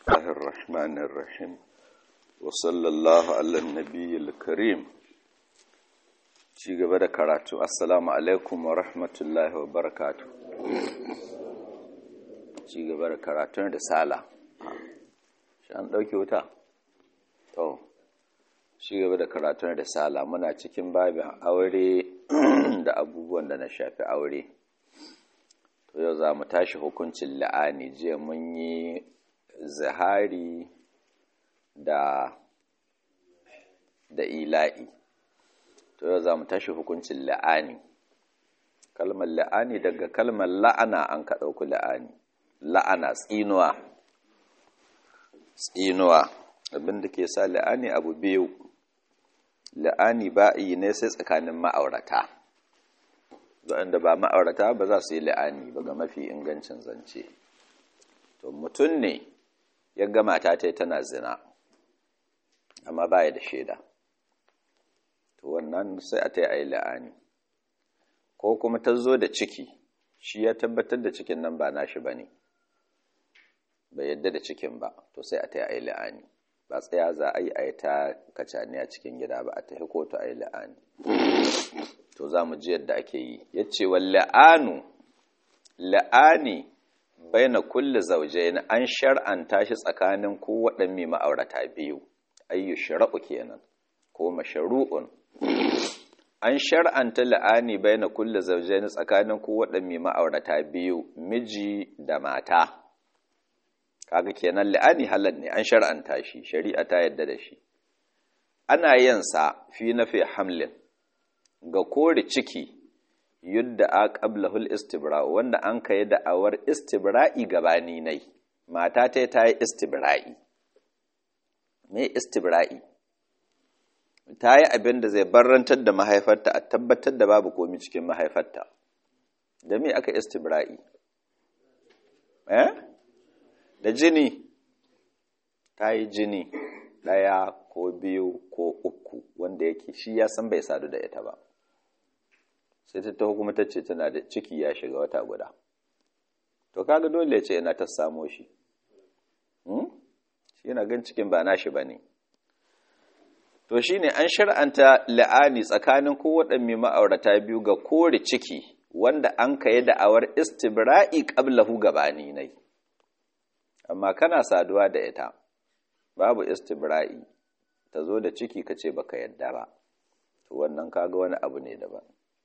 الله الرحمن الرحيم وصلى الله على النبي الكريم ci gaba da karatu assalamu alaikum wa rahmatullahi wa barakatu ci gaba da karatun risala shi an ɗauki wuta? to ci gaba da karatun risala muna cikin babin aure da abubuwan da na shafi aure to yau za mu tashi hukuncin la'ani jiya mun yi zahari da da ila'i to yau za mu tashi hukuncin la'ani kalmar la'ani daga kalmar la'ana an ka ɗauki la'ani la'ana tsinuwa tsinuwa abinda ke sa la'ani abu biyu la'ani ba yi ne sai tsakanin ma'aurata da ba ma'aurata ba za su yi la'ani ba ga mafi ingancin zance to mutum ne ya gama ta ta tana zina amma baya da shaida to wannan sai a ta yi a yi la'ani ko kuma ta zo da ciki shi ya tabbatar da cikin nan ba nashi ba ne bai yadda da cikin ba to sai a ta yi a yi la'ani ba tsaya za a yi a yi ta kacaniya cikin gida ba a ta yi kotu a yi la'ani to za mu ji yadda ake yi ya ce wa la'anu la'ani bai na kulle zauje na an shar'anta shi tsakanin ko waɗanne ma'aurata biyu ayyu shara'u kenan ko masharu'un an shar'anta la'ani bai na kulle zauje na tsakanin ko waɗanne ma'aurata biyu miji da mata kaga kenan la'ani halal ne an shar'anta shi shari'a ta yadda da shi ana yin sa fi nafi hamlin ga kore ciki yadda a qablahul istibra wanda an kai da'awar istibra'i gabani nai mata ta ta yi istibra'i me istibra'i ta yi abin da zai barrantar da mahaifarta a tabbatar da babu komi cikin mahaifarta da me aka istibra'i eh da jini ta yi jini ɗaya ko biyu ko uku wanda yake shi ya san bai sadu da ita ba sai ta taho kuma ta ce tana da ciki ya shiga wata guda to kaga dole ce yana ta samo shi shi yana gan cikin ba nashi ba ne to shi ne an shar'anta la'ani tsakanin kowaɗanne ma'aurata biyu ga kore ciki wanda an ka yi da'awar istibra'i ƙablahu gabani nai amma kana saduwa da ita babu istibra'i ta zo da ciki ka ce baka yadda ba to wannan kaga wani abu ne daban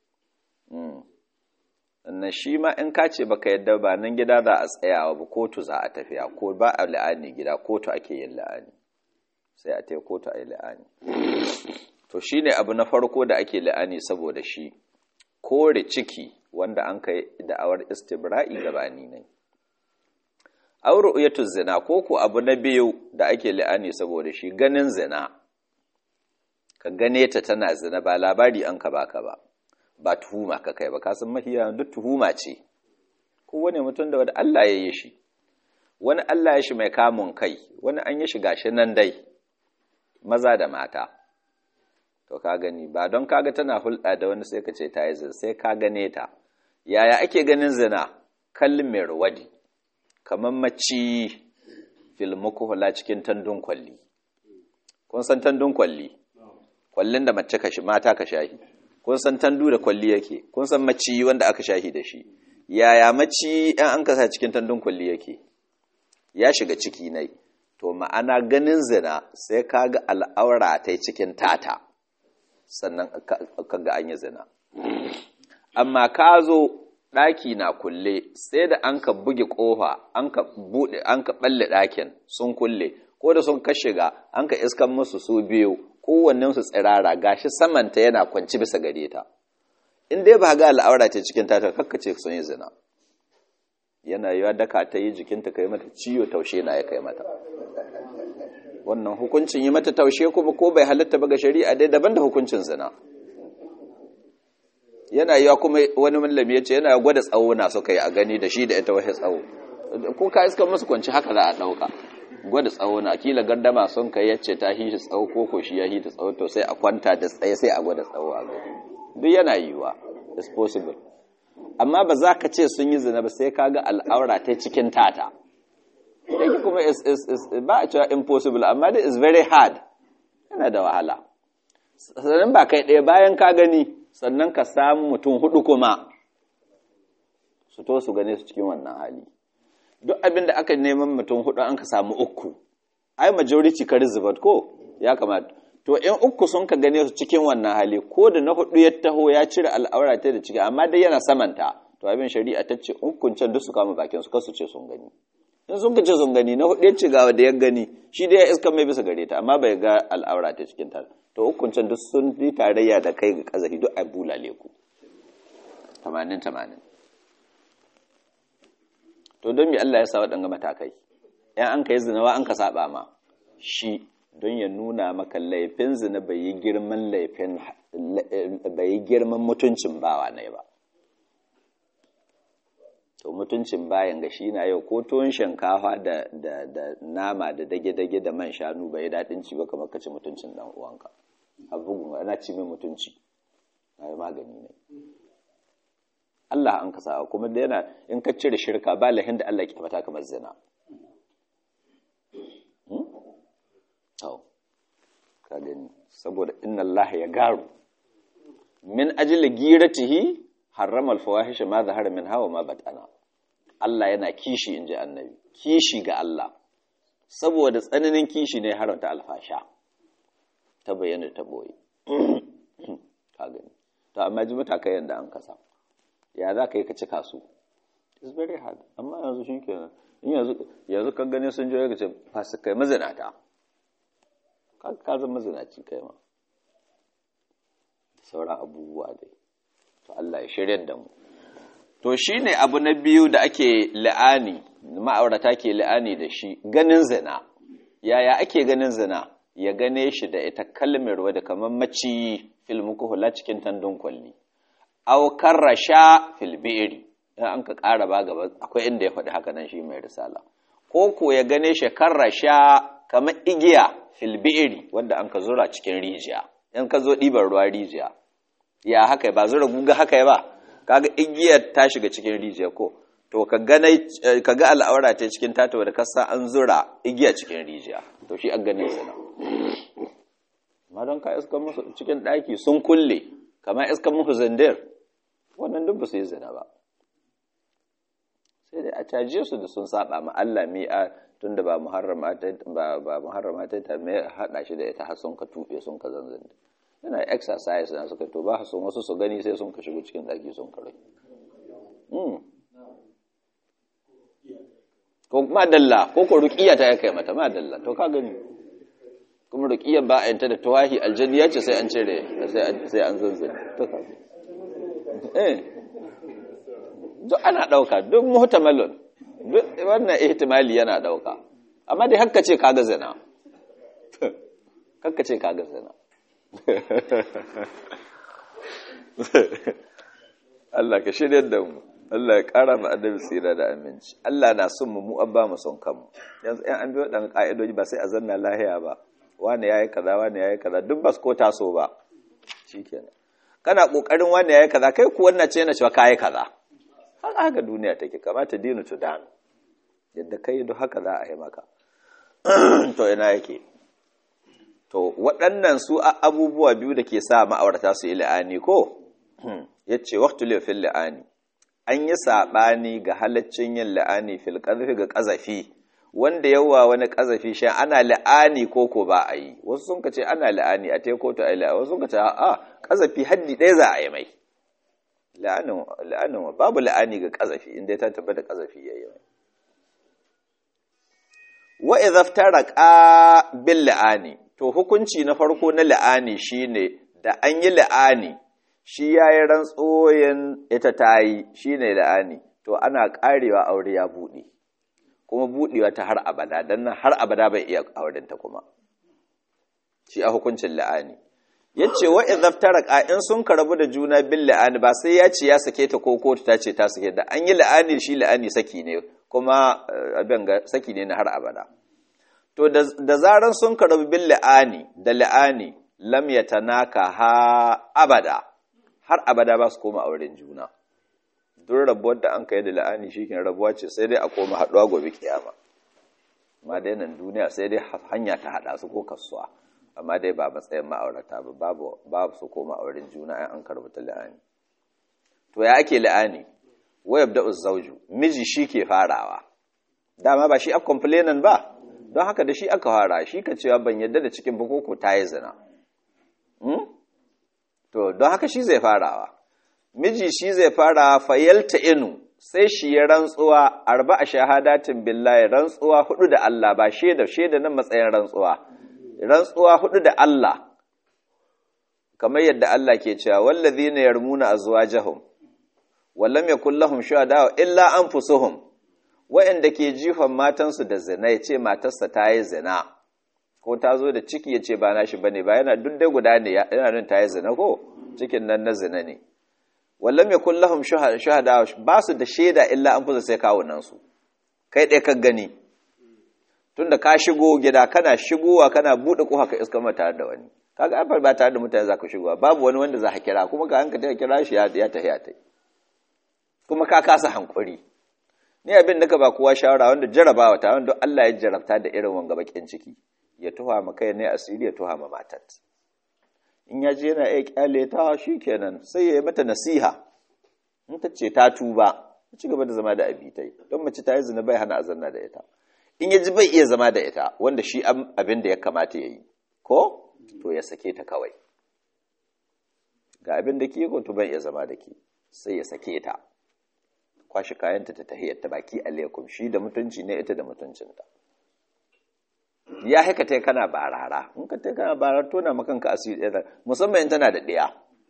sannan shi ma in ka ce baka yadda ba nan gida za a tsayawa ba kotu za a tafiya ko ba a la'ani gida kotu ake yin la'ani sai a taya kotu a yi la'ani to shi ne abu na farko da ake la'ani saboda shi kore ciki wanda an kai da'awar istibra'i gabani ne aure uyatu zina ko ku abu na biyu da ake la'ani saboda shi ganin zina ka gane ta tana zina ba labari an ka baka ba ba tuhuma ka kai ba ka san mahiya duk tuhuma ce kowane mutum da wanda Allah ya yi shi wani Allah ya shi mai kamun kai wani an yi shi gashi nan dai maza da mata to ka gani ba don kaga tana hulɗa da wani sai ka ce ta yi zina sai ka gane ta yaya ake ganin zina kallin mai ruwadi kamar maci filmukuhula cikin tandun kwalli kun san tandun kwalli kwallin da mace kashi mata ka shahi kun san tandu da kwalli yake kun san maci wanda aka shahi da shi yaya maci ɗan an kasa cikin tandun kwalli yake ya shiga ciki nai to ma'ana ganin zina sai ka ga al'aura ta cikin tata sannan ka ga an yi zina amma ka zo ɗaki na kulle sai da an ka buge ƙofa an ka buɗe an ka ɓalle ɗakin sun kulle ko da sun ka shiga an ka iskan musu su biyu kowannen su tsirara gashi samanta yana kwanci bisa gare ta in dai ba ga al'aura ta cikin tata kakkace sun yi zina yana yiwa daka ta yi jikinta kai mata ciwo taushe na ya kai mata wannan hukuncin yi mata taushe kuma ko bai halatta ba ga shari'a dai daban da hukuncin zina yana yiwa kuma wani mallami ya ce yana gwada tsawo na suka yi a gani da shi da ita wasu tsawo ko ka iska musu kwanci haka za a ɗauka gwada tsawo na kila gardama sun kai yace ta hishi tsawo ko ko shi ya hita tsawo to sai a kwanta da tsaye sai a gwada tsawo a gani duk yana yiwa is possible amma ba za ka ce sun yi zina ba sai ka ga al'aura ta cikin tata yake kuma is, is, is, ba a cewa impossible amma dai is very hard yana da wahala sannan ba kai ɗaya bayan ka gani sannan ka samu mutum hudu kuma su to su gane su cikin wannan hali duk abin da aka neman mutum hudu an ka samu uku ai majority ka rizibat ko ya kamata to in uku sun ka gane su cikin wannan hali ko da na hudu ya taho ya cire al'aura ta da ciki amma dai yana samanta to abin shari'a ta ce ukun can duk su kama bakin su kasu ce sun gani in sun ka ce sun gani na hudu ya ce ga da ya gani shi dai ya iska mai bisa gare ta amma bai ga al'aura ta cikin ta to ukun can duk sun yi tarayya da kai ga kazafi duk a bulale ku 80 80 to don me Allah ya sa waɗanga matakai ‘yan an ka yi zinawa an ka saba ma shi don ya nuna maka laifin zina bai yi girman laifin bai yi girman mutuncin bawa ne ba to mutuncin bayan ga shi na yau ko tuwon shinkafa da, da, da nama da dage-dage da man shanu bai yi daɗin ci ba kamar ka ci mutuncin ɗan uwanka abubuwan ana ci mai mutunci na yi magani ne Allah an kasa kuma da yana in ka cire shirka ba lahin da Allah ke mata kamar zina. Tau, ka gani, saboda inna Allah ya garu. Min ajili giratihi harrama alfawahisha ma zahara min hawa ma batana. Allah yana kishi in ji annabi, kishi ga Allah. Saboda tsananin kishi ne haramta alfasha, ta bayyana ta boye. Ka gani. To, amma ji matakai yadda an kasa. ya za ka yi ka cika su it's very hard amma yanzu shi kenan in yanzu kan gani sun joye ka ce fasu kai mazinata ka zan mazinaci kai ma sauran abubuwa dai to Allah ya shirya da mu to shi ne abu na biyu da ake la'ani ma'aurata ke la'ani da shi ganin zina yaya ake ganin zina ya gane shi da ita kalmar wadda kamar maci filmuku hula cikin tandun kwalli aw karrasha fil bi'ri in an ka ƙara ba gaba akwai inda ya faɗi haka nan shi mai risala ko ko ya gane shi karrasha kamar igiya fil bi'ri wanda an ka zura cikin rijiya in ka zo ɗiban ruwa rijiya ya haka ba zura guga haka ba kaga igiyar ta shiga cikin rijiya ko to ka ga ka ga al'aura ta cikin tata da kasa an zura igiya cikin rijiya to shi an gane sana amma don ka iska musu cikin ɗaki sun kulle kamar iska muku zindir wannan duk ba su yi zina ba sai dai a caje su da sun saba ma Allah mi a tun da ba muharrama ta ba ba muharrama ta ta me hada shi da ita har sun ka tube sun ka zanzan yana exercise na suka to ba sun wasu su gani sai sun ka shigo cikin daki sun ka rai mm ko madalla ko ko ruqiya ta kai mata madalla to ka gani kuma ruqiyar ba a yanta da tawahi aljanniya ce sai an cire sai an zanzan to ka eh duk ana ɗauka duk muhtamalun duk wannan ihtimali yana ɗauka amma dai hakka ce kaga zina hakka ce kaga zina Allah ka shirya da mu Allah ya ƙara mu annabi tsira da aminci Allah na son mu mu an ba mu son kanmu yanzu ɗan an biyo ɗan ƙa'idoji ba sai a zanna lahiya ba wani yayi kaza wani yayi kaza duk ba su ko taso ba shikenan kana kokarin wani yayi kaza kai ku wannan ce yana cewa kai kaza haka haka duniya take kamata dinu to dan yadda kai duk haka za a yi maka to ina yake to waɗannan su abubuwa biyu da ke sa ma'aurata su yi la'ani ko yace waqtu li fil la'ani an yi sabani ga halaccin yin la'ani fil qazfi ga qazafi wanda yawa wani qazafi shi ana la'ani ko ko ba a yi wasu sun ce ana la'ani a te ko to ai la'ani wasu sun ce a qazafi haddi ɗaya za a yi mai la'anin babu la'ani ga ƙazafi inda ta tabbata ƙazafi ya yi wa idhaftaraqa bil la'ani to hukunci na farko na la'ani shine da an yi la'ani shi yayi rantsoyin ita tayi shine la'ani to ana karewa aure ya bude kuma budewa ta har abada dan nan har abada bai iya auren ta kuma shi a hukuncin la'ani yace wa idhaftaraqa in sun karabu da juna bil la'ani ba sai ya ce ya sake ta ko kotu ta ce ta sake da an yi la'ani shi la'ani saki ne kuma abin ga saki ne na har abada to da zaran sun karabu bil la'ani da la'ani lam yatanaka ha abada har abada ba su koma auren juna duk rabuwar da an kai da la'ani shi rabuwa ce sai dai a koma haɗuwa gobe kiyama amma dai nan duniya sai dai hanya ta hada su ko kasuwa amma dai ba matsayin ma'aurata ba babu babu su koma auren juna ai an karbuta la'ani to ya ake la'ani wayab da uzzauju miji shi ke farawa dama ba shi a complainan ba don haka da shi aka fara shi ka cewa ban yadda da cikin bukoko ta yi zina to don haka shi zai farawa miji shi zai fara fayalta inu sai shi ya rantsuwa arba a shahadatin billahi rantsuwa hudu da Allah ba shaida shaida nan matsayin rantsuwa rantsuwa hudu da Allah kamar yadda Allah ke cewa wallazina yarmuna azwajahum wallam yakul lahum shuhada illa anfusuhum wa'anda ke jifan matansu da zina yace matarsa ta yi zina ko ta zo da ciki yace ba nashi bane ba yana duk dai guda ne yana nan ta yi zina ko cikin nan na zina ne wallam yakul lahum shuhada ba su da shaida illa anfusuhum sai kawunan su kai dai ka gani tunda ka shigo gida kana shigowa kana bude kofa ka iska mata da wani kaga an ba tare da mutane za ka shigowa babu wani wanda za ka kira kuma ka hanka ta kira shi ya tafi ya tai kuma ka kasa hankuri ni abin da ka ba kowa shawara wanda jarabawa ta wanda Allah ya jarabta da irin wanga bakin ciki ya tuha ma kai ne asiri ya tuha ma matat in ya je yana iya kyale ta shikenan sai ya yi mata nasiha in ta ce ta tuba ci gaba da zama da abitai don mace ta yi zina bai hana azanna da ita in ya ji bai iya zama da ita wanda shi abin da ya kamata ya yi ko to ya sake ta kawai ga abin da ke to ban iya zama da ke sai ya sake ta kwashi kayanta ta tahiyar ta baki alaikum shi da mutunci ne ita da mutuncinta ya haka ta kana barara in ka ta kana barara tona makanka asiri ɗaya musamman tana da ɗaya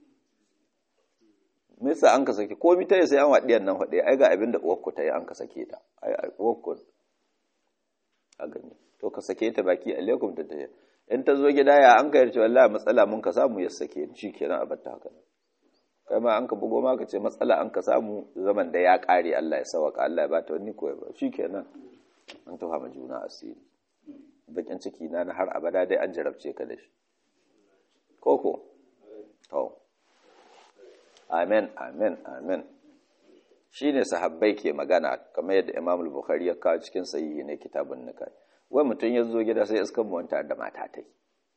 misa an ka sake komi ta yi sai an waɗiyan nan faɗe ai ga abin da uwarku ta yi an ka sake ta ai uwarku a gani to ka sake ta baki alaikum ta tahiyar in ta zo gida ya an kayar cewa Allah matsala mun ka samu ya sake shi kenan a batta haka kai ma an ka bugo ma ka ce matsala an ka samu zaman da ya kare Allah ya sawaka Allah ya bata wani koyi ba shi kenan an tafa ma juna asiri bakin ciki na na har abada dai an jarabce ka da shi koko to amen amen amen shine sahabbai ke magana kamar yadda Imam Bukhari ya kawo cikin sahihi ne kitabun nikah wai mutum ya zo gida sai iskan muwanta da mata ta yi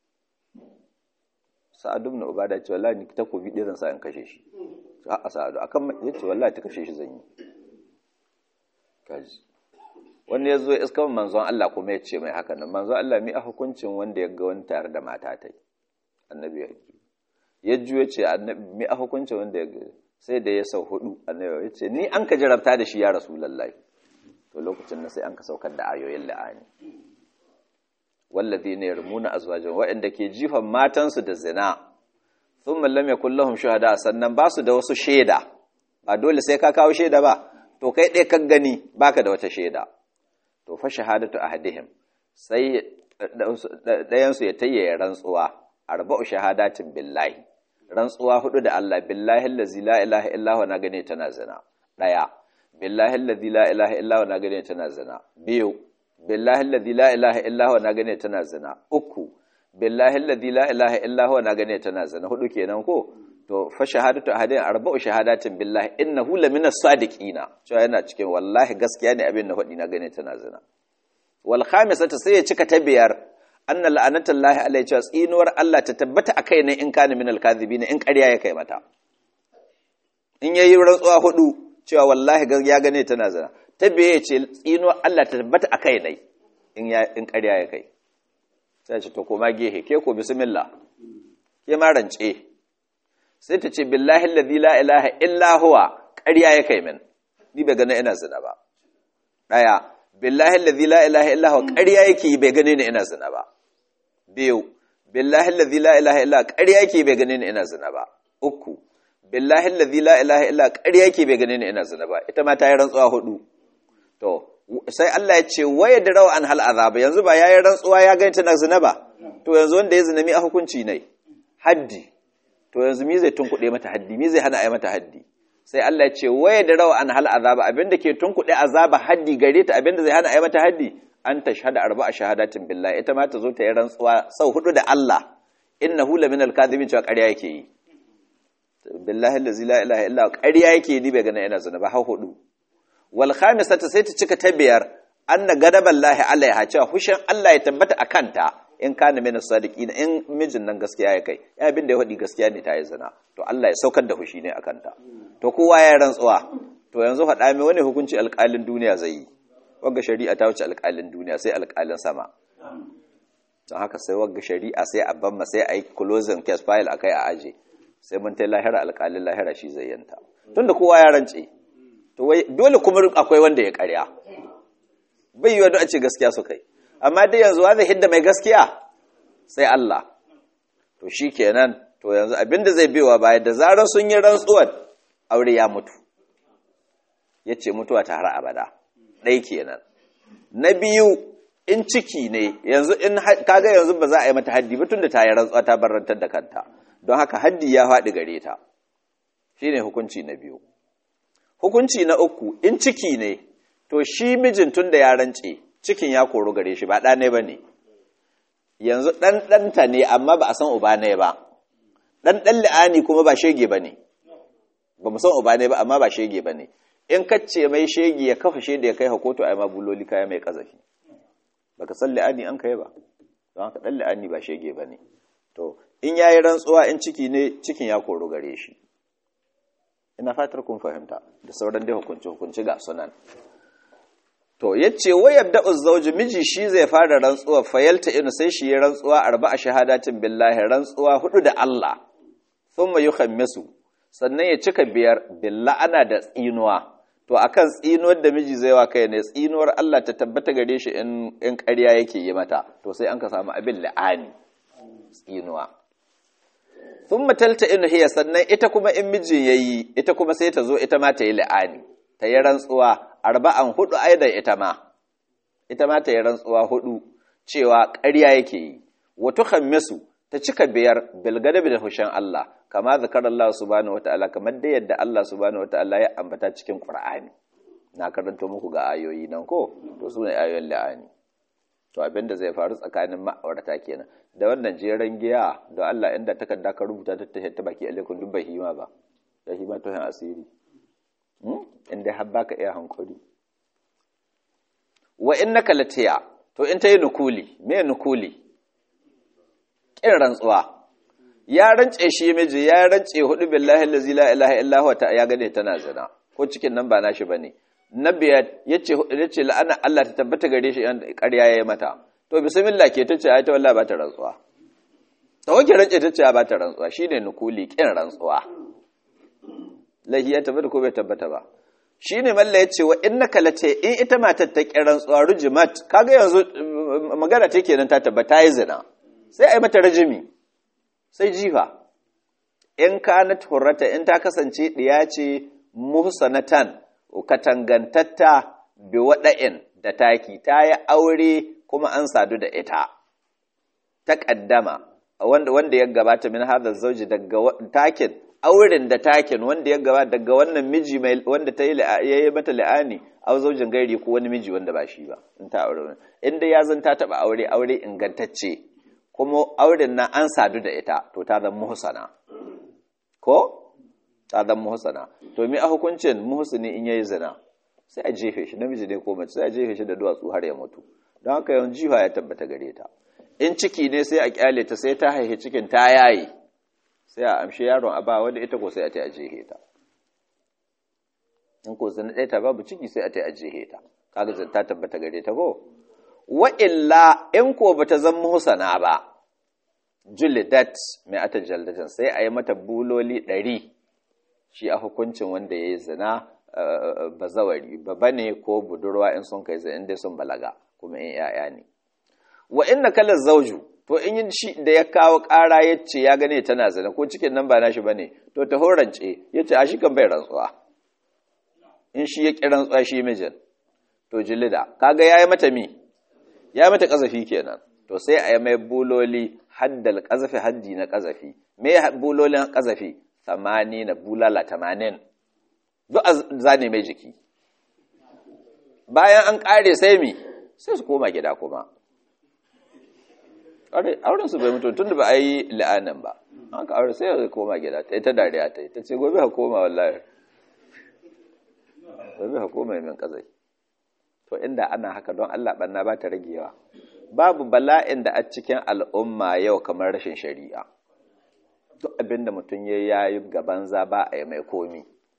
sa'adu na ubada ce wallahi ni takobi ɗaya zan sa in kashe shi a sa'adu akan ya ce wallahi ta kashe shi zan yi kaji wanda ya zo ya iskan manzon Allah kuma ya ce mai haka nan manzon Allah mi a hukuncin wanda ya ga wani tare da mata ta yi annabi ya ju ya ju ya ce annabi mi a hukuncin wanda ya ga sai da ya sau hudu annabi ya ce ni an ka jarabta da shi ya rasulullahi to lokacin na sai an ka saukar da ayoyin la'ani wallazi ne yarmuna azwajan waɗanda ke jifan matansu da zina sun lam yakul lahum shuhada sannan ba su da wasu shaida ba dole sai ka kawo shaida ba to kai ɗaya kan gani baka da wata shaida to fa shahadatu ahadihim sai ɗayan su ya tayyaye rantsuwa arba'u shahadatin billahi rantsuwa hudu da Allah billahi allazi la ilaha illa huwa na gane tana zina ɗaya billahi alladhi la ilaha illa huwa na gane tana zina biyu billahi alladhi la ilaha illa huwa na gane tana zina uku billahi alladhi la ilaha illa huwa na gane tana zina hudu kenan ko to fa shahadatu ahadin arba'u shahadatin billahi innahu lamina sadiqina cewa yana cikin wallahi gaskiya ne abin da hudi na gane tana zina wal khamisatu sai ya cika ta biyar anna la'anatullahi alaihi cewa tsinuwar Allah ta tabbata akai ne in kana minal kadhibin in ƙarya ya kai mata in yayi rantsuwa hudu cewa wallahi ya gane tana zina ta biye ce tsino Allah ta tabbata a kai nai in ƙarya ya kai sai ce to koma gehe ke ko bismillah ke ma rance sai ta ce billahi alladhi la ilaha illa huwa ƙarya ya kai min ni bai gane ina zina ba daya billahi alladhi la ilaha illa huwa ƙarya yake bai gane ni ina zina ba biyu billahi alladhi la ilaha illa ƙarya yake bai gane ni ina zina ba uku billahi alladhi la ilaha illa ƙarya yake bai gane ni ina zina ba ita ma ta yi rantsuwa hudu to sai Allah ya ce waye da rawa an hal azaba yanzu ba yayi rantsuwa ya gani tana zina ba to yanzu wanda ya zina mi a hukunci ne haddi to yanzu mi zai tunkuɗe mata haddi mi zai hana ai mata haddi sai Allah ya ce waye da rawa an hal azaba abinda ke tunkuɗe azaba haddi gare ta abinda zai hana ai mata haddi an tashhada arba'a shahadatin billahi ita ma ta zo ta yi rantsuwa sau hudu da Allah innahu laminal kadhibin cewa ƙarya yake yi billahi allazi la ilaha illa ƙarya yake ni bai gana yana zina ba har hudu wal khamisata sai ta cika ta biyar anna gadaballahi alaiha cewa hushin Allah ya tabbata a kanta in kana min sadiqin in mijin nan gaskiya ya kai ya abin da ya faɗi gaskiya ne ta yi zina to Allah ya saukar da hushi ne a kanta to kowa ya rantsuwa to yanzu faɗa mai wani hukunci alƙalin duniya zai yi wagga shari'a ta wuce alƙalin duniya sai alƙalin sama don haka sai wagga shari'a sai a ban sai a yi closing case file akai a aje sai mun ta lahira alƙalin lahira shi zai yanta tunda kowa ya rance to wai dole kuma akwai wanda ya ƙarya bai yiwa don a ce gaskiya su kai amma dai yanzu wa zai hidda mai gaskiya sai Allah to shi kenan to yanzu abinda zai bewa baya da zarar sun yi rantsuwar aure ya mutu ya ce mutuwa ta har abada ɗai kenan na biyu in ciki ne yanzu in kaga yanzu ba za a yi mata haddi ba tunda ta yi rantsuwa ta barantar da kanta don haka haddi ya faɗi gare ta shine hukunci na biyu hukunci na uku in ciki ne to shi mijin tun da ya rance cikin ya koru gare shi ba ɗane ba ne yanzu ɗan ɗanta ne amma ba a san uba ne ba ɗan ɗan li'ani kuma ba shege ba ne ba mu san uba ne ba amma ba shege ba ne in kacce mai shege ya kafa shaida ya kai hakoto a yi ma buloli kaya mai kazafi ba ka san li'ani an kai ba don haka ɗan li'ani ba shege ba ne to in ya yi rantsuwa in ciki ne cikin ya koru gare shi ina fatar kun fahimta da sauran dai hukunci hukunci ga sunan to yace wayar da uzzauji miji shi zai fara rantsuwa fayalta inu sai shi ya rantsuwa arba'a shahadatin billahi rantsuwa hudu da Allah thumma yukhammisu sannan ya cika biyar billa'ana da tsinuwa to akan tsinuwar da miji zai wa kai ne tsinuwar Allah ta tabbata gare shi in in ƙarya yake yi mata to sai an ka samu abin la'ani tsinuwa thumma talta inu hiya sannan ita kuma in mijin yayi ita kuma sai ta zo ita ma ta yi la'ani ta yi rantsuwa arba'an hudu aidan ita ma ita ma ta yi rantsuwa hudu cewa ƙarya yake yi wato khammisu ta cika biyar bilgadabi da hushen Allah kama zakar Allah subhanahu wataala kamar da yadda Allah subhanahu wataala ya ambata cikin Qur'ani na karanto muku ga ayoyi nan ko to su ne ayoyin la'ani to abin da zai faru tsakanin ma'aurata kenan da wannan jeren giya don Allah inda takarda ka rubuta ta ta baki alaikum duk bai hima ba da hima to asiri inda har baka iya hankuri wa innaka latiya to in tayi nukuli me nukuli kin rantsuwa ya rance shi miji ya rance hudu billahi allazi la ilaha illa huwa ta ya gane tana zina ko cikin nan ba nashi bane nabiya yace yace la'ana Allah ta tabbata gare shi yan ƙarya yayi mata to bismillah ke tace ai ta wallahi ba ta rantsuwa to wake rance tace ba ta rantsuwa shine nukuli kin rantsuwa lahi ya tabbata ko bai tabbata ba shi ne malla ya ce wa innaka late in ita matar ta kiran tsuwa rujimat kaga yanzu magana ta kenan ta tabbata yi zina sai a yi mata rajimi sai jifa in kanat hurrata in ta kasance ɗiya ce muhsanatan katangantatta bi waɗa'in da taki ta yi aure kuma an sadu da ita ta ƙaddama wanda wanda ya gabata min hadha zauji daga takin auren da takin wanda ya gaba daga wannan miji mai wanda ta yi yayi mata la'ani au zaujin gairi ko wani miji wanda ba shi ba in ta aure inda ya zan ta taba aure aure ingantacce kuma auren nan an sadu da ita to ta zan muhsana ko ta zan muhsana to me a hukuncin muhsini in yayi zina sai a jefe shi namiji ne ko mace sai a jefe shi da duwatsu har ya mutu don haka yawan jiha ya tabbata gare ta in ciki ne sai a kyale ta sai ta haihi cikin ta yayi sai a amshi yaron a ba wanda ita ko sai a ta ajiye ta in ko zan ɗaya ta babu ciki sai a ta ajiye ta kaga zan ta tabbata gare ta ko wa illa in ko bata zan muhsana ba julidat mai ata jaldatan sai a yi mata buloli ɗari shi a hukuncin wanda ya yi zina bazawari baba ne ko budurwa in sun kai zai inda sun balaga kuma in 'ya'ya ne wa inna kalar zauju to in yin shi da ya kawo ƙara ya ce ya gane tana zina ko cikin nan ba nashi ba ne to ta horance ya ce a shi kan bai rantsuwa in shi ya ƙi rantsuwa shi mijin to jilida kaga ya yi mata mi ya yi mata ƙazafi kenan to sai a yi mai buloli haddal ƙazafi haddi na ƙazafi me bulolin ƙazafi samani na bulala tamanin duk a zane mai jiki bayan an ƙare sai mi sai su koma gida kuma auren su bai mutu tun da ba a yi la'anan ba an ka aure sai ya koma gida ta ta dariya ta yi ta ce gobe ha koma wallahi gobe ha koma min kazai to to inda ana haka don Allah banna ba ta ragewa babu bala'in da a cikin al'umma yau kamar rashin shari'a duk abinda mutum ya yayi gaban za ba a yi mai komi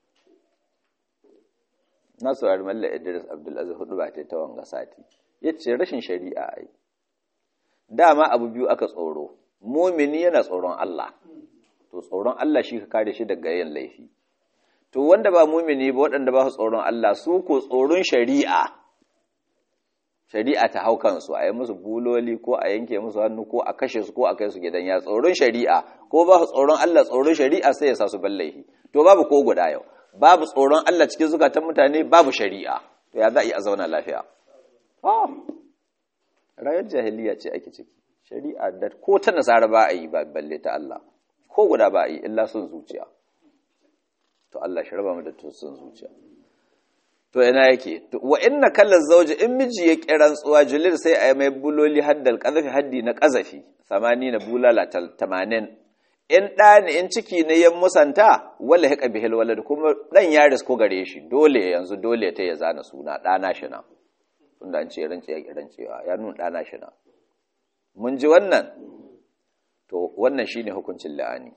na saurari mallar idris abdulaziz hudu ba ta ta wanga sati ya ce rashin shari'a a yi dama abu biyu aka tsoro mumini yana tsoron Allah to tsoron Allah shi ka kare shi daga yin laifi to wanda ba mumini ba waɗanda ba su tsoron Allah su ko tsoron shari'a shari'a ta hau kansu a yi musu buloli ko a yanke musu hannu ko a kashe su ko a kai su gidan ya tsoron shari'a ko ba su tsoron Allah tsoron shari'a sai ya sa su laifi to babu ko guda yau babu tsoron Allah cikin zukatan mutane babu shari'a to ya za a yi a zauna lafiya rayar jahiliya ce ake ciki shari'a da ko ta nasara ba a yi ba balle ta Allah ko guda ba a yi illa sun zuciya to Allah shi raba mu da sun zuciya to ina yake wa inna kallal zawji in miji ya kiran tsuwa julil sai a yi mai buloli haddal qazafi haddi na qazafi 80 na bulala 80 in ɗani in ciki ne ya musanta wala haka bihil walad kuma dan ya risko gare shi dole yanzu dole ta ya zana suna ɗana shi na tunda an ce rance ya rancewa ya nuna ɗana shi na mun ji wannan to wannan shine hukuncin la'ani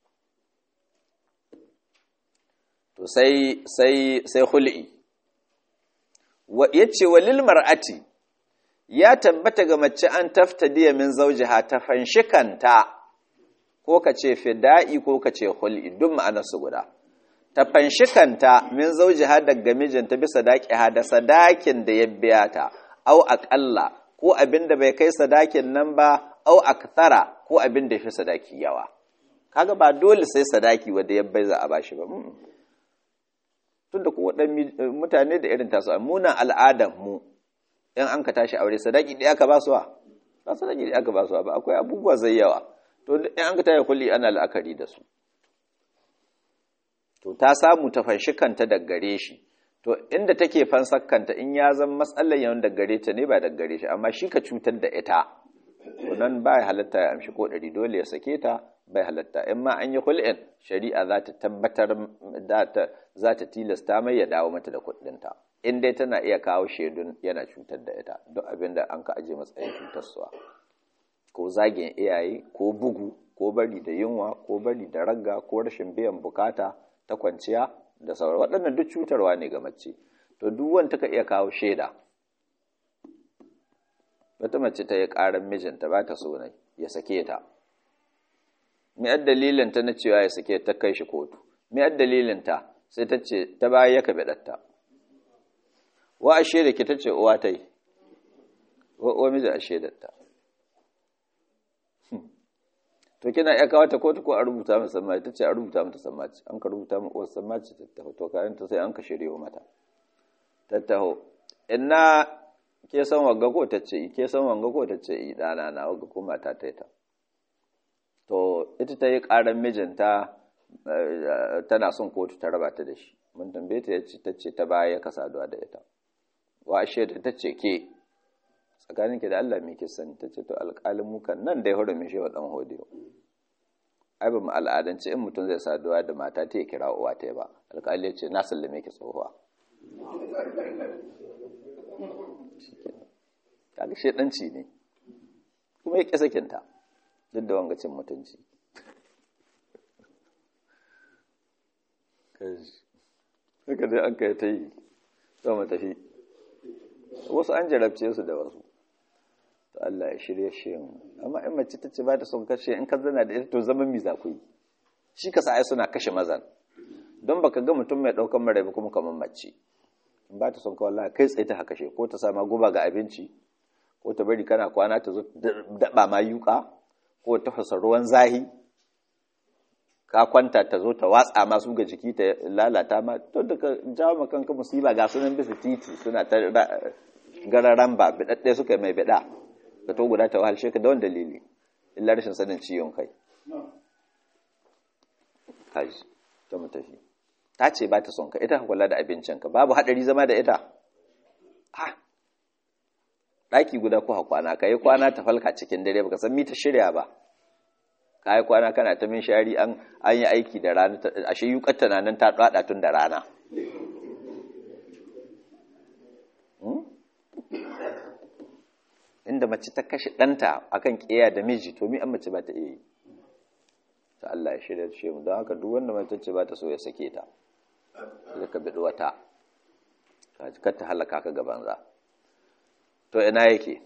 to sai sai sai hul'i wa yace walil mar'ati ya tabbata ga mace an taftadiya min zawjiha ta fanshikanta ko ka ce fida'i ko ka ce hul'i duk ma'anarsu guda ta fanshikanta min zawjiha daga mijinta bisa daqiha da sadakin da ya biya ta au aqalla ko abin da bai kai sadakin nan ba au akthara ko abin da ya fi sadaki yawa kaga ba dole sai sadaki wanda ya bai za a bashi ba tunda ko wadan mutane da irin tasu muna al'adan mu in an ka tashi aure sadaki da aka ba su ba sadaki da aka ba su ba akwai abubuwa zai yawa to in an ka tashi kulli ana la'akari da su to ta samu ta fanshi kanta da gare shi to inda take fansar kanta in ya zan matsalar yawan da gare ta ne ba da gare shi amma shi ka cutar da ita to nan ba halatta ya amshi ko ɗari dole ya sake ta bai halatta in ma an yi hul'in shari'a za ta tabbatar za ta tilasta mai ya dawo mata da kuɗinta in dai tana iya kawo shaidun yana cutar da ita duk abin da an ka aje matsayin cutarsuwa ko zagin iyaye ko bugu ko bari da yunwa ko bari da ragga ko rashin biyan bukata ta kwanciya da sauran waɗannan duk cutarwa ne ga mace to duk wanda ka iya kawo shaida wata mace ta yi ƙarar mijinta ba ta so ne ya sake ta me ad dalilin ta na cewa ya sake ta kai shi kotu me ad dalilin ta sai ta ce ta baya ya kabe datta wa ashe da ke ta ce uwa ta yi wa miji ashe da ta to kina iya kawo ta kotu ko a rubuta mata sammaci ta ce a rubuta mata sammaci an ka rubuta mata wasu sammaci ta taho to kayan ta sai an ka shirya mata ta taho ina ke san wanga ko ta ce ke san wanga ko ta ce ɗana na wanga ko mata ta ta to ita ta yi ƙaran mijinta tana son kotu ta raba ta da shi mun tambaye ta yace ta ce ta baya ka saduwa da ita wa ashe ta ce ke tsakanin ki da Allah me ke sani ta ce to alƙalin mu kan nan da ya hurumin shi wa dan hodiyo ai ba mu al'adance in mutum zai saduwa da mata ta ya kira uwa ta ba alƙali ya ce na sallame ki tsohuwa kaga shedanci ne kuma ya ƙi sakinta duk da wangacin mutunci haka dai an kai ta yi mu tafi wasu an jarabce su da wasu to Allah ya shirye shi amma in mace ta ce ba ta son kashe in ka zana da ita to zaman mi za ku yi shi ka sa ai suna kashe mazan don baka ga mutum mai daukan mara ba kuma kamar mace in ba ta son ka wallahi kai tsaye ta kashe ko ta sama guba ga abinci ko ta bari kana kwana ta zo daba ma yuka ko ta fasa ruwan zahi ka kwanta ta zo ta watsa masu ga jiki ta lalata ma to da ka jawo ma kanka musiba ga sunan bisa titi suna ta gararan ba bidadde suka mai bida ka to guda ta wahalshe ka da wani dalili illa rashin sanin ciwon kai kaji ta mu tafi ta ce ba ta son ka ita kula da abincinka babu hadari zama da ita ha ɗaki guda ko kwana ka yi kwana ta falka cikin dare baka san mi ta shirya ba ka yi kwana kana ta min shari an yi aiki da rana ashe yukar tana nan ta ɗaɗa tun da rana inda mace ta kashe ɗanta akan ƙiya da miji to mi an mace ba ta iya yi ta Allah ya shirya shi mu don haka duk wanda mace ce ba ta so ya sake ta sai ka biɗi wata ka ta halaka ka gaban za to ina yake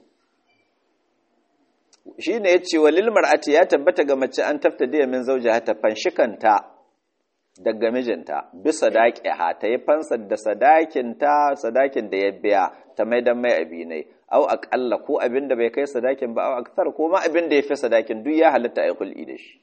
shi ne ya ce wa lilmar ati ya tabbata ga mace an tafta da min zauja ta fanshikanta daga mijinta bisa daƙi ha ta yi fansar da sadakinta sadakin da ya biya ta mai dan mai abinai au aƙalla ko abin da bai kai sadakin ba au aktar ko ma abin da ya fi sadakin duk ya halitta a yi kul'i da shi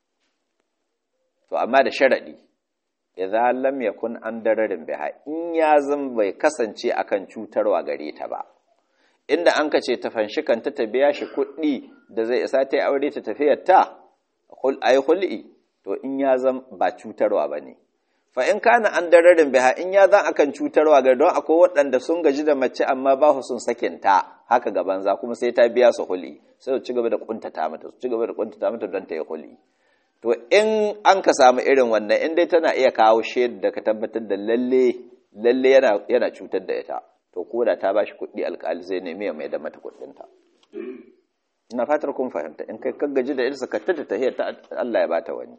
to amma da sharaɗi idan lam yakun an dararin biha in ya zan bai kasance akan cutarwa gare ta ba inda an ka ce ta fanshi kanta ta biya shi kuɗi da zai isa ta yi aure ta tafiyar ta a yi hul'i to in ya zan ba cutarwa ba ne fa in kana an dararin biha in ya zan akan cutarwa ga don akwai waɗanda sun gaji da mace amma ba su sun sakin ta haka gaban za kuma sai ta biya su hul'i sai su ci gaba da kuntata mata su ci gaba da kuntata mata don ta yi hul'i to in an ka samu irin wannan in dai tana iya kawo shaida da ka tabbatar da lalle lalle yana yana cutar da ita to ko da ta bashi kuɗi alƙali zai nemi ya mai da mata kuɗinta ina fatar kun fahimta in kai ka gaji da irsa ka tada tahiyar ta Allah ya bata wani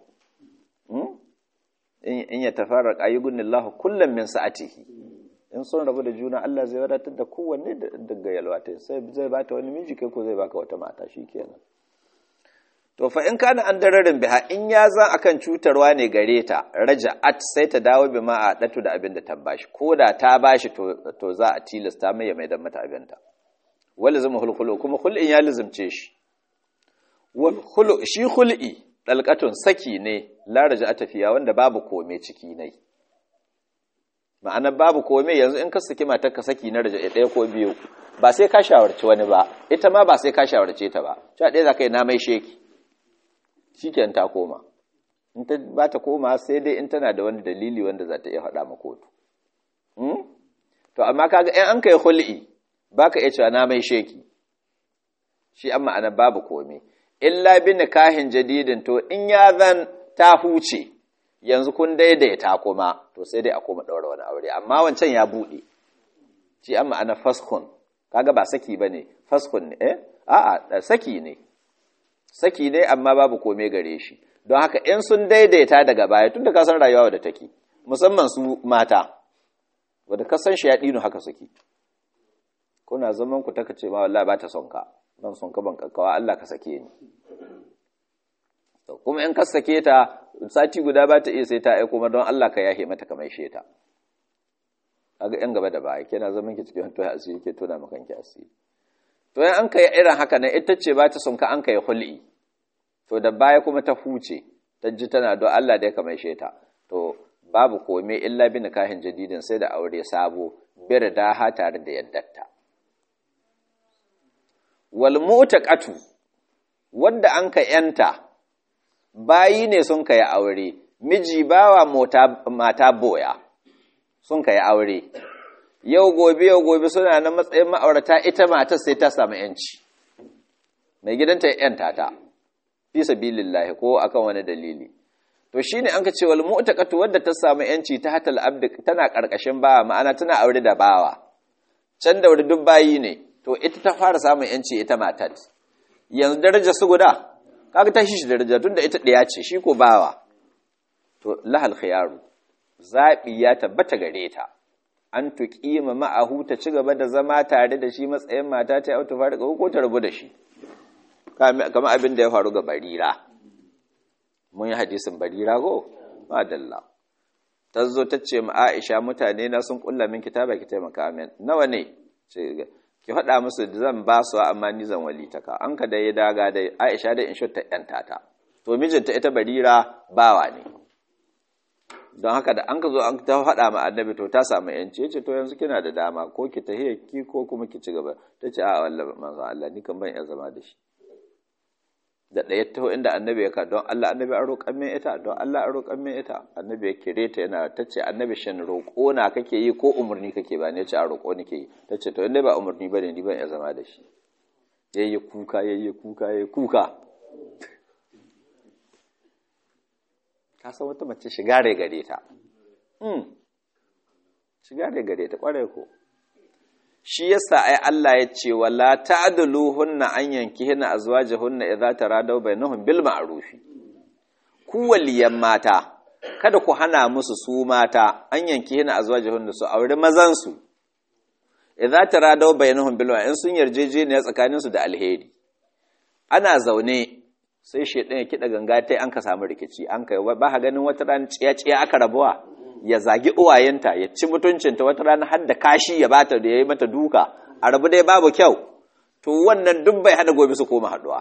in ya tafarraq ayyugunillahu kullum min sa'atihi in sun rabu da juna Allah zai wadatar da kowanne daga yalwata sai zai bata wani miji kai ko zai baka wata mata shikenan to fa in kana an dararin biha in ya zan akan cutarwa ne gare ta raja'at sai ta dawo bi ma a datu da abin da ta bashi ko da ta bashi to to za a tilasta mai mai da mata abinta wala zama hulhulu kuma hul'in ya lizumce shi wal hulu shi hul'i dalqatun saki ne la raja'ata fiya wanda babu kome ciki ne ma'ana babu kome yanzu in ka saki matar ka saki na raja'a ɗaya ko biyu ba sai ka shawarci wani ba ita ma ba sai ka shawarce ta ba cewa ɗaya za ka yi na mai sheki shikenan ta koma in ta ba ta koma sai dai in tana da wani dalili wanda za ta iya faɗa ma kotu to amma kaga in an kai hul'i baka iya cewa na mai sheki shi an ma'ana babu komai illa bi nikahin jadidin to in ya zan ta huce yanzu kun daidaita kuma to sai dai a koma ɗaura wani aure amma wancan ya buɗe shi an ma'ana faskun kaga ba saki bane faskun ne eh a'a saki ne saki ne amma babu kome gare shi don haka in sun daidaita daga baya tun da ka san rayuwa wadda take musamman su mata wadda ka san shi ya ɗinu haka suke kuna zaman ku taka ce ma wallahi ba ta son ka ban son ka ban kakkawa Allah ka sake ni kuma in ka sake ta sati guda ba ta iya sai ta aiko ma don Allah ka yahe mata kamar she ta kaga yan gaba da baya kina zaman ki cikin to asiri ke tona maka kanki asiri to yan an kai irin haka nan ita ce ba ta son ka an kai hul'i to da baya kuma ta huce ta ji tana don Allah da ya kamar ta to babu kome illa bi nikahin jadidin sai da aure sabo bir da ha tare da yaddarta wal mu'taqatu wanda an ka yanta bayi ne sun kai aure miji bawa mota mata boya sun kai aure yau gobe yau gobe suna na matsayin ma'aurata ita matar sai ta samu yanci mai gidanta ya yanta ta fi sabilillahi ko akan wani dalili to shine an ka ce wal mu'taqatu wadda ta samu yanci ta hatal abd tana karkashin bawa ma'ana tana aure da bawa can da duk bayi ne to ita ta fara samun yanci ita matar yanzu daraja su guda kaga ta shi daraja tunda ita ɗaya ce shi ko bawa to lahal khiyaru zabi ya tabbata gare ta an tuqima ma'ahu ta ci gaba da zama tare da shi matsayin mata ta auto fara ko ta rabu da shi kamar abin da ya faru ga barira mun yi hadisin barira go madalla ta zo ta ce ma Aisha mutane na sun kulla min kitaba ki taimaka min nawa ne ce ki faɗa musu zan ba su amma ni zan walitaka an ka da ya daga da Aisha da inshot ta yanta ta to mijinta ita barira bawa ne don haka da an ka zo an ta faɗa ma annabi to ta samu yanci yace to yanzu kina da dama ko ki tahiya ki ko kuma ki ci gaba ta ce a wallahi manzo Allah ni kan ban iya zama da shi da ɗaya taho inda annabi ya ka don Allah annabi an roƙan min ita don Allah an roƙan min ita annabi ya kire ta yana ta ce annabi shin roƙo na kake yi ko umarni kake ba ne ce a roƙo nake yi ta ce to inda ba umarni ba ne ni ban iya zama da shi yayi kuka yayi kuka yayi kuka ka san wata mace shiga rai gare ta hmm shiga rai gare ta kware ko shi yasa ai Allah ya ce wala ta'duluhunna an yankihina azwajahunna idza taradaw bainahum bil ma'rufi ku waliyan mata kada ku hana musu su mata an yankihina azwajahunna su aure mazan su idza taradaw bainahum bil ma'ruf in sun yarjejeniya tsakanin su da alheri ana zaune sai shedan ya kida ganga tai an ka samu rikici an kai ba ha ganin wata ran ciya ciya aka rabuwa ya zagi uwayenta ya ci mutuncinta wata rana har da kashi ya bata da ya yi mata duka a rabu dai babu kyau to wannan duk bai hada gobe su koma haduwa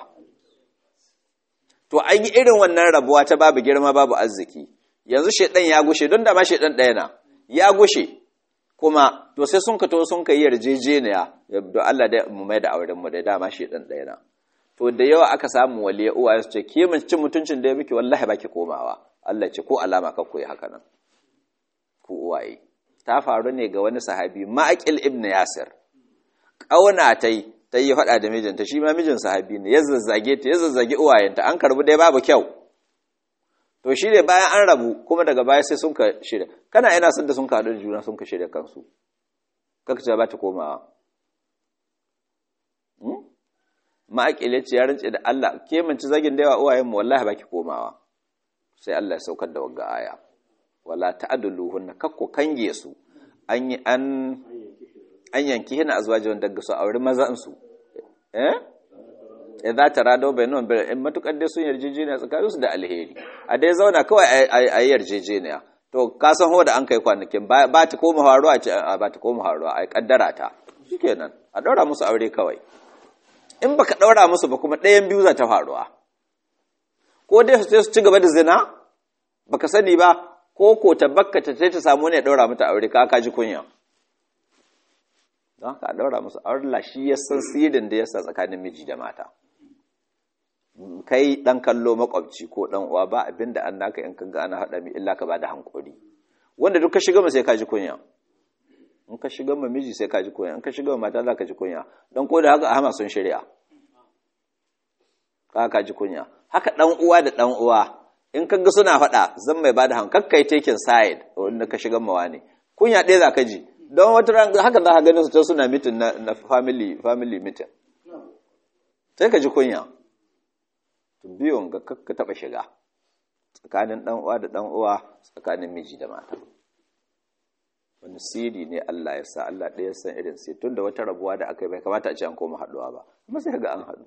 to an yi irin wannan rabuwa ta babu girma babu arziki yanzu shedan ya gushe don da ma shedan ɗaya na ya gushe kuma to sai sun ka to sun ka yi yarjejeniya don Allah da mu mai da auren mu da dama shedan ɗaya na to da yawa aka samu waliya uwaye su ce ke mun cin mutuncin da ya miki wallahi baki komawa Allah ce ko alama ka koyi haka nan ku uwaye ta faru ne ga wani sahabi ma'aqil ibn yasir kauna tai ta yi faɗa da mijinta shi ma mijin sahabi ne ya zazzage ta ya zazzage uwayenta an karbu dai babu kyau to shi ne bayan an rabu kuma daga baya sai sun ka shirya kana ina son da sun ka haɗu da juna sun ka shirya kansu kaka ce ba ta komawa ma'aqil ya ce ya rance da Allah ke mun ci zagin da yawa uwayen mu wallahi baki komawa sai Allah ya saukar da wagga aya wala ta'aduluhunna kakko kange su an yi an an yanki hina azwajin daga su aure mazan su eh idza tarado bainahum bil in matukar dai sun yarjejeniya tsakanin su da alheri a dai zauna kawai a yi yarjejeniya to ka san ho da an kai kwanakin ba ta koma haruwa ce ba ta koma haruwa ai kaddara ta shikenan a daura musu aure kawai in baka daura musu ba kuma ɗayan biyu za ta faruwa ko dai su ci gaba da zina baka sani ba ko ko tabbaka ta ta samu ne daura mata aure ka ka ji kunya don haka daura musu aure shi ya san sirrin da yasa tsakanin miji da mata kai dan kallo makwabci ko dan uwa ba abinda an naka in kaga ana hada mi illa ka bada hankuri wanda duk ka shiga mu sai ka ji kunya in ka shiga ma miji sai ka ji kunya in ka shiga ma mata za ka ji kunya dan ko da haka ahma sun shari'a ka ka ji kunya haka dan uwa da dan uwa in kaga suna faɗa zan mai bada hankali kakkai taking side wanda ka shiga mawa ne kunya ɗaya za ka ji don wata ran haka za ka ganin su ta suna mitin na, na family family meeting sai ka ji kunya to biyun ga kakka taɓa shiga tsakanin ɗan uwa da ɗan uwa tsakanin miji da mata wani siri ne Allah ya sa Allah ɗaya san irin sai tun da wata rabuwa da aka yi bai kamata a ce an koma haɗuwa ba kuma sai ga an haɗu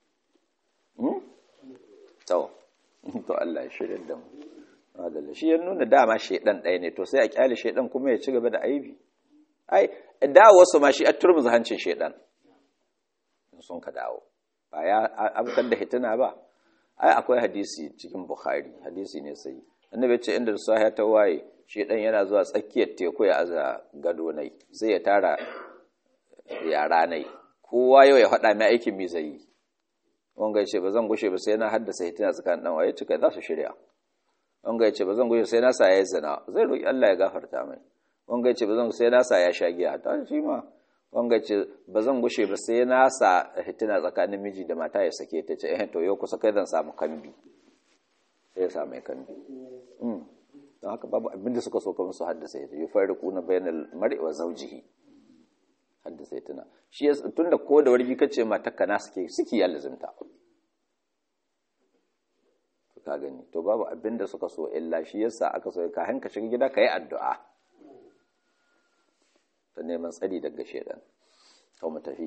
to to Allah ya shirya da mu adalla shi ya nuna dama shedan ɗaya ne to sai a kyale shedan kuma ya ci gaba da aibi ai dawo wasu ma shi a turmuzi hancin shedan in sun ka dawo ba ya abkar da hitina ba ai akwai hadisi cikin bukhari hadisi ne sai annabi ce inda sahiya ta waye shedan yana zuwa tsakiyar teku ya aza gado nai sai ya tara yara nai kowa yau ya faɗa mai aikin mi zai yi wanga ya ce ba zan gushe ba sai na haddasa hitina tsakanin dan waye cika za su shirya wanga ya ce ba zan gushe sai na sa ya yi zina zai roki Allah ya gafarta mai wanga ya ce ba zan sai na sa ya sha giya ta shi ma wanga ya ce ba zan gushe ba sai na sa hitina tsakanin miji da mata ya sake ta ce eh to yau kusa kai zan samu kambi sai ya samu kambi don haka babu abinda suka so kamar su haddasa hitina yufarriquna bainal mar'i wa zawjihi haddasa tuna shi tun da ko da wargi kace matakka na suke suke ya lazimta ka gani to babu abin da suka so illa shi yasa aka so ka hanka shiga gida ka yi addu'a ta neman tsari daga shedan to mu tafi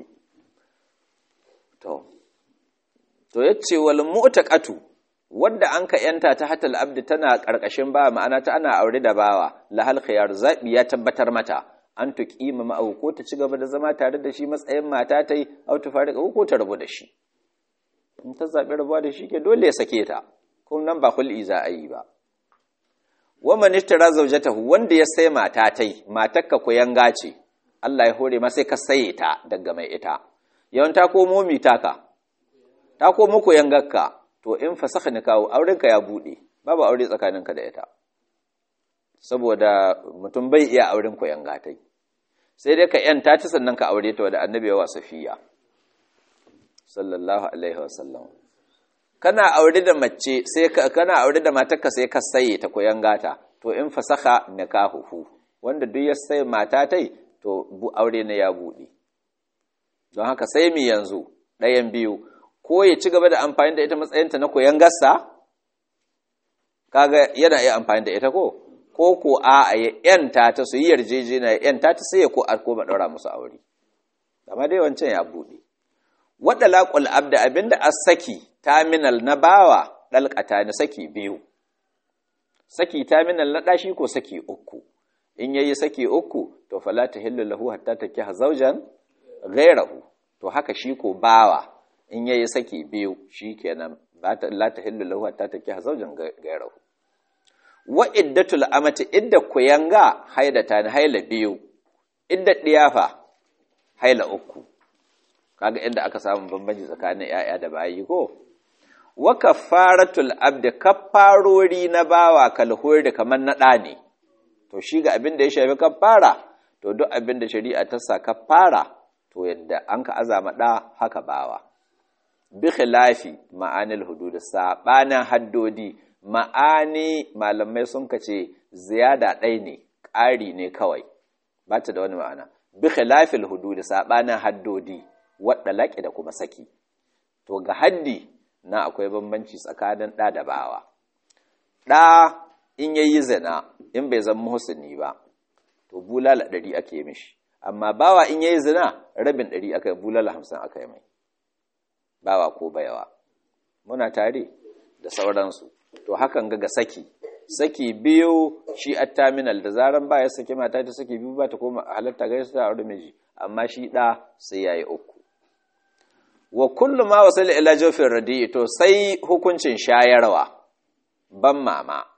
to to yace wal mu'taqatu wadda an ka yanta ta hatal abdi tana karkashin ba ma'ana ta ana aure da bawa lahal khiyar zabi ya tabbatar mata an tuƙima ma'au ko ta ci gaba da zama tare da shi matsayin mata ta yi au ta fara ko ta rabu da shi in ta zaɓi rabuwa da shi ke dole ya sake ta kuma nan ba hul'i za a yi ba wa man ishtara zawjatahu wanda ya sai mata tai matarka ko yanga ce Allah ya hore ma sai ka saye ta daga mai ita yawan ta komo mi taka ta komo ko yangarka to in fasakha ni kawo aurenka ya bude babu aure tsakaninka da ita saboda mutum bai iya auren ko yanga tai sai dai ka yanta ta sannan ka aure ta da annabi wa safiya sallallahu alaihi wasallam kana aure da mace sai ka kana aure da matarka sai ka saye ta koyan gata to in fasaha nikahuhu wanda duk ya sai mata tai to bu aure ne ya bude don haka sai mi yanzu ɗayan biyu ko ya ci gaba da amfani da ita matsayinta na koyan gassa kaga yana iya amfani da ita ko ko ko a ya yanta ta su yi yarjejeniya ya yanta ta sai ya ko a koma ɗaura musu aure amma dai wancan ya buɗe wadda laƙul abda abinda a saki taminal na bawa ɗalƙata ni saki biyu saki taminal na ɗashi ko saki uku in yayi saki uku to fala ta hillu lahu hatta takiha zawjan ghayrahu to haka shi ko bawa in yayi saki biyu shikenan la ta hillu lahu hatta takiha zawjan ghayrahu wa iddatul amati idda kuyanga haidata ni haila biyu idda diyafa haila uku kaga inda aka samu bambanci tsakanin yaya da bayi ko wa kaffaratul abdi kaffarori na bawa kalhuri kamar na ɗa ne to shi ga abin da ya shafi kaffara to duk abin da shari'a ta sa kaffara to yadda an ka azama ɗa haka bawa bi khilafi ma'anil hudud sabanin haddodi ma'ani malamai sun kace ziyada ɗai ne ƙari ne kawai ba ta da wani ma'ana bi khilafil hudud sabanin haddodi wadda laƙi da kuma saki to ga haddi na akwai bambanci tsakanin ɗa da bawa ɗa in yayi zina in bai zama muhsini ba to bulala ɗari ake mishi amma bawa in yayi zina rabin ɗari aka yi bulala hamsin aka yi mai bawa ko bayawa muna tare da sauransu to hakan ga ga saki saki biyu shi attaminal da zaran ba ya saki mata ta saki biyu ba ta koma halatta ga ta aure miji amma shi ɗa sai yayi uku wa kullu ma wasala ila jofin radi'i to sai hukuncin shayarwa ban mama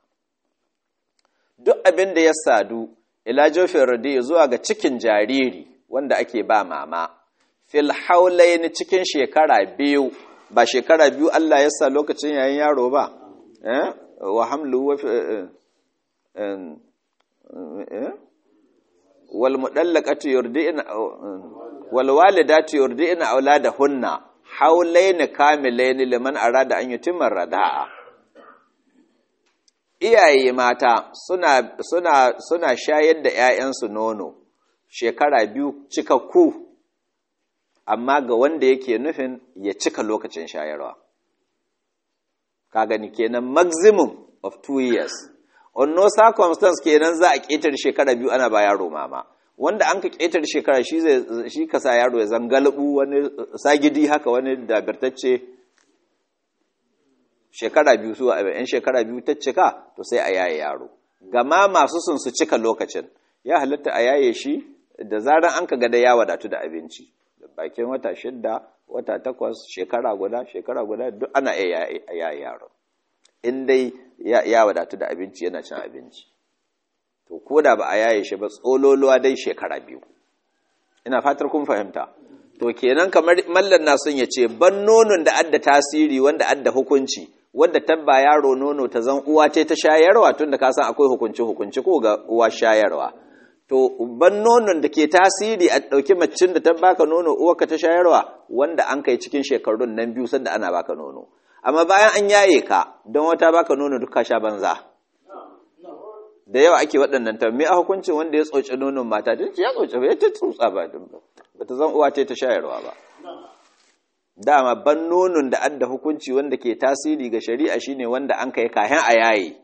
duk abin da ya sadu ila jofin radi'i zuwa ga cikin jariri wanda ake ba mama fil haulaini cikin shekara biyu ba shekara biyu Allah ya sa lokacin yayin yaro ba eh wa hamlu wa wal mudallaqatu yurdi'na wal walidatu yurdi'na auladahunna haulaini kamilaini liman arada an yutimma rada'a iyaye mata suna suna suna shayar da ƴaƴansu nono shekara biyu cikakku amma ga wanda yake nufin ya cika lokacin shayarwa ka gani kenan maximum of two years on no circumstance kenan za a ƙetare shekara biyu ana ba yaro mama wanda an ka ƙetare shekara shi zai shi ka sa yaro ya zangalabu wani sagidi haka wani dabirtacce shekara biyu su a yan shekara biyu ta cika to sai a yaye yaro gama masu sun su cika lokacin ya halatta a yaye shi da zaran an ka ga da ya wadatu da abinci bakin wata shidda wata takwas shekara guda shekara guda duk ana iya yaye yaro in dai ya wadatu da abinci yana cin abinci to ko da ba a yaye shi ba tsololuwa dai shekara biyu ina fatar kun fahimta to kenan kamar mallan na son ya ce ban nonon da adda tasiri wanda adda hukunci wanda tabba yaro nono ta zan uwa ce ta shayarwa tunda ka san akwai hukunci hukunci ko ga uwa shayarwa to ban nonon da ke tasiri a ɗauki macin da ta baka nono uwarka ta shayarwa wanda an kai cikin shekarun nan biyu sanda ana baka nono amma bayan an yaye ka don wata baka nono duk ka sha banza da yawa ake waɗannan ta me a hukuncin wanda ya tsoci nonon mata ta ya tsoci ba ya ta tsutsa ba ba ta zan uwa ce ta shayarwa ba dama ban nonon da adda hukunci wanda ke tasiri ga shari'a shine wanda an kai kayan a yaye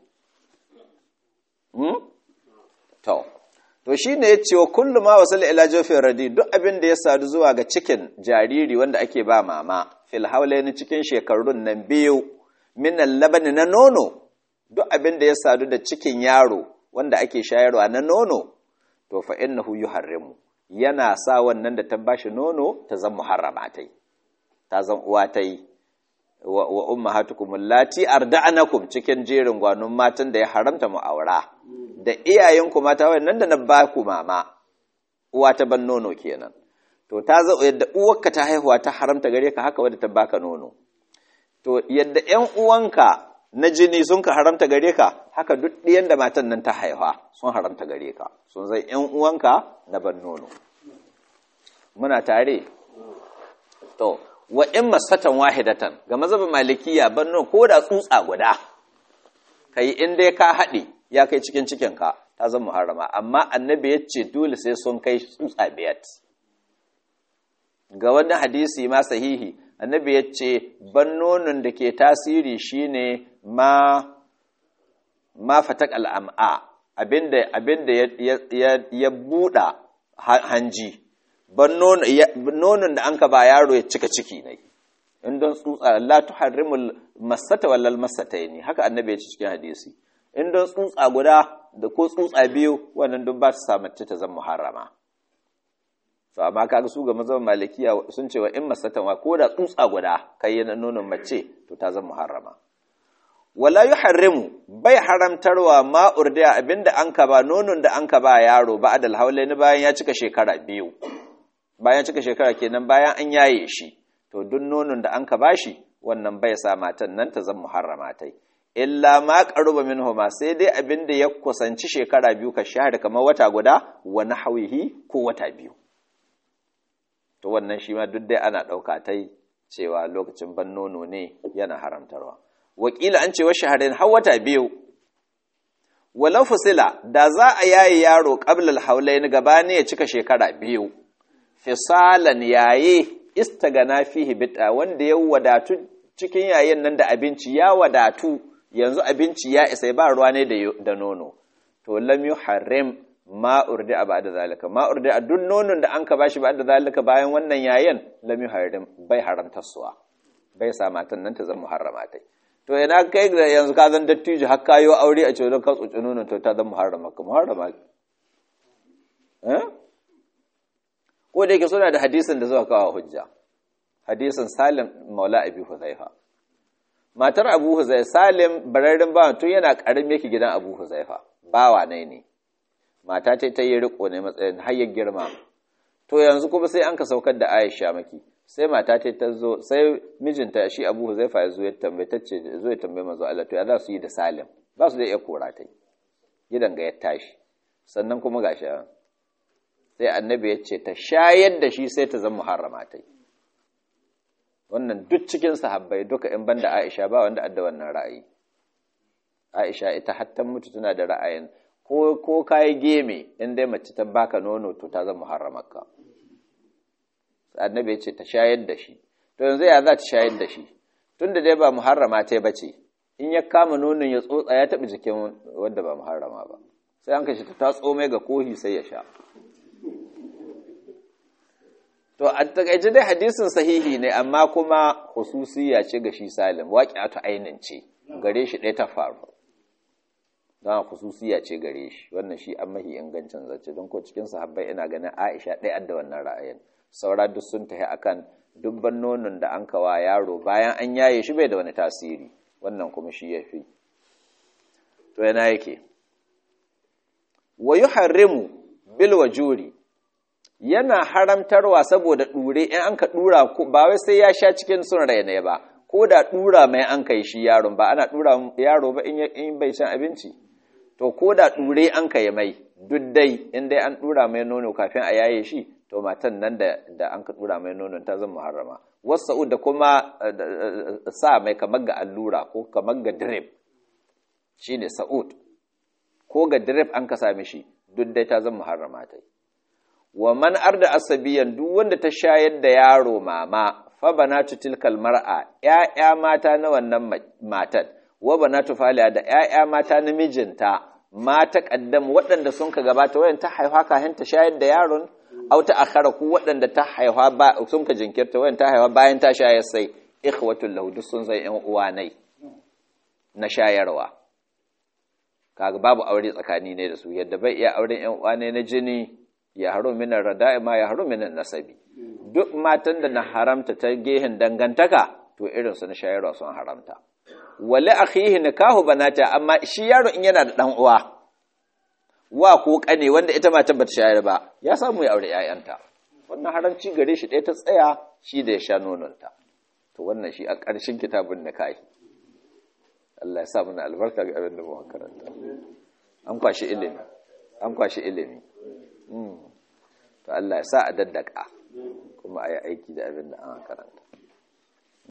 to to shine ya ce wa kullum ma wasu ila jofin radi duk abin da ya sadu zuwa ga cikin jariri wanda ake ba mama fil haulaini cikin shekarun nan biyu minan labani na nono duk abin da ya sadu da cikin yaro wanda ake shayarwa na nono to fa innahu yuharrimu yana sa wannan da ta bashi nono ta zan muharrama tai ta zan uwa tai wa, wa ummahatukum allati arda'anakum cikin jerin gwanon matan da ya haramta mu aura da iyayenku mata wannan da na ba ku mama uwa ta ban nono kenan to ta zo yadda uwarka ta haihuwa ta haramta gare ka haka wadda ta baka nono to yadda ƴan uwanka na jini sun ka haramta gare ka haka duk ɗiyan da matan nan ta haihuwa sun haramta gare ka sun zai ƴan uwanka na ban nono muna tare to wa in masatan wahidatan ga mazhabin malikiya ban nono ko da tsutsa guda kai in dai ka haɗe ya kai cikin cikinka ta zama muharrama amma annabi ya ce dole sai sun kai tsutsa biyat ga wani hadisi ma sahihi annabi ya ce ban nonon da ke tasiri shine ma ma fatak al'am'a abinda abinda ya buɗa hanji ban nonon da an ka ba yaro ya cika ciki ne in don tsutsa la tuharrimul masata wallal masataini haka annabi ya ce cikin hadisi in don tsutsa guda da ko tsutsa biyu wannan duk ba su sa mace ta zama muharrama to amma kaga su ga mazan malikiya sun ce wa in masatan wa ko da tsutsa guda kai yana nonon mace to ta zama muharrama wala yuharrimu bai haramtarwa ma urdiya abinda an ka ba nonon da an ka ba yaro ba adal haulaini bayan ya cika shekara biyu bayan cika shekara kenan bayan an yaye shi to duk nonon da an ka bashi wannan bai sa matan nan ta zama muharrama tai illa ma qaruba minhuma sai dai abinda ya kusanci shekara biyu ka shahada kamar wata guda wa nahwihi ko wata biyu to wannan shi ma duk dai ana ɗauka ta cewa lokacin ban nono ne yana haramtarwa wakila an ce wa shaharin har wata biyu walau fusila da za a yaye yaro qablal haulain gabani ya cika shekara biyu fisalan yaye istagana fihi bid'a wanda ya wadatu cikin yayin nan da abinci ya wadatu yanzu abinci ya isa ba ruwa ne da nono to lam yuharrim ma urdi'a ba'da zalika ma urdi'a duk nonon da an ka bashi ba'da zalika bayan wannan yayin lam yuharrim bai haramta suwa bai sa matan nan ta zama muharrama tai to ina kai da yanzu ka zan dattijo har kayo aure a cewa ka tsoci nonon to ta zama muharrama ka muharrama eh ko da yake suna da hadisin da zuwa kawo hujja hadisin Salim Maula Abi Huzaifa matar Abu Huzaifa Salim bararren bawa tun yana karami yake gidan Abu Huzaifa bawa ne ne mata ce ta yi riko ne matsayin hayyar girma to yanzu kuma sai an ka saukar da Aisha maki sai mata ce ta zo sai mijinta shi Abu Huzaifa ya zo ya tambaye ta ce zo ya tambaye manzo Allah to ya za su yi da Salim ba su da iya kora ta gidan ga ya tashi sannan kuma gashi sai annabi ya ce ta shayar da shi sai ta zama muharrama ta wannan duk cikin sahabbai duka in banda Aisha ba wanda adda wannan ra'ayi Aisha ita hatta mutu tana da ra'ayin ko ko kai geme in dai mace ta baka nono to ta zama muharramarka annabi ya ce ta shayar da shi to yanzu ya za ta shayar da shi tunda dai ba muharrama ta bace in ya kama nonon ya tsotsa ya taɓa jikin wanda ba muharrama ba sai an kashi ta tsomai ga kohi sai ya sha To, a takaice dai hadisin sahihi ne, amma kuma hususiya ce ga shi Salim, waƙi ainin ce, gare shi ɗaya ta faru. Don hususiya ce gare shi, wannan shi an mahi ingancin zace, don ko cikin sahabbai ina ganin Aisha ɗaya da wannan ra'ayin. Saura duk sun tafi akan dubban nonon da an kawa yaro bayan an yaye shi bai da wani tasiri, wannan kuma shi ya fi. To, yana yake. Wa yuharrimu bil wajuri yana haramtarwa saboda ɗure in an ka ɗura ba wai sai ya sha cikin sun rai ne ba ko da ɗura mai an kai shi yaron ba ana ɗura yaro ba in bai shan abinci to ko da ɗure an kai mai duk dai in dai an ɗura mai nono kafin a yaye shi to matan nan da da an ka ɗura mai nonon ta zama muharrama wasu da kuma sa mai kamar ga allura ko kamar ga drip shine sa'ud ko ga drip an ka sami shi duk dai ta zama muharrama ta wa man arda asabiyan duk wanda ta shayar da yaro mama fa banatu tilkal mar'a ƴaƴa mata na wannan matar wa banatu faliya da ƴaƴa mata na mijinta mata kaddam waɗanda sun ka gabata wayan ta haifa kafin ta shayar da yaron aw ta akhara ku waɗanda ta haifa ba sun ka jinkirta wayan ta haifa bayan ta shayar sai ikhwatul lahu duk sun zai ƴan uwa nai na shayarwa kaga babu aure tsakani ne da su yadda bai iya auren ƴan uwa ne na jini ya haru minan rada'i ma ya haru minan nasabi duk matan da na haramta ta gehen dangantaka to irin su na shayarwa sun haramta wali akhihi nikahu banata amma shi yaro in yana da dan uwa wa ko kane wanda ita matan bata shayar ba ya samu ya aure ƴaƴanta wannan haramci gare shi ɗaya ta tsaya shi da ya sha nononta to wannan shi a ƙarshen kitabun nikahi Allah ya sa mana albarka ga abin da mu karanta an kwashi ilimi an kwashi ilimi to Allah ya sa a daddaka kuma a yi aiki da abin da an karanta